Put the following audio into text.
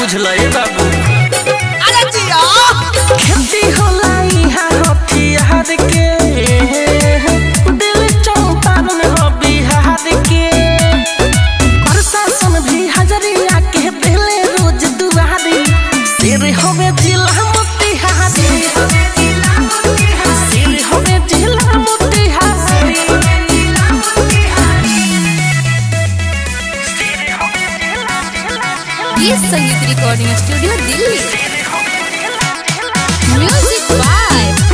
बुझल ए बाबू अरे जिया खेती होला इहाँ हथियार के दिल चौपारण हो बिहार के प्रशासन भी हजरिया के देले रोज दुआरी शेर होवे जिला मोतिहारी शेर होवे जिला मोतिहारी गीत संगीत recording studio Delhi music by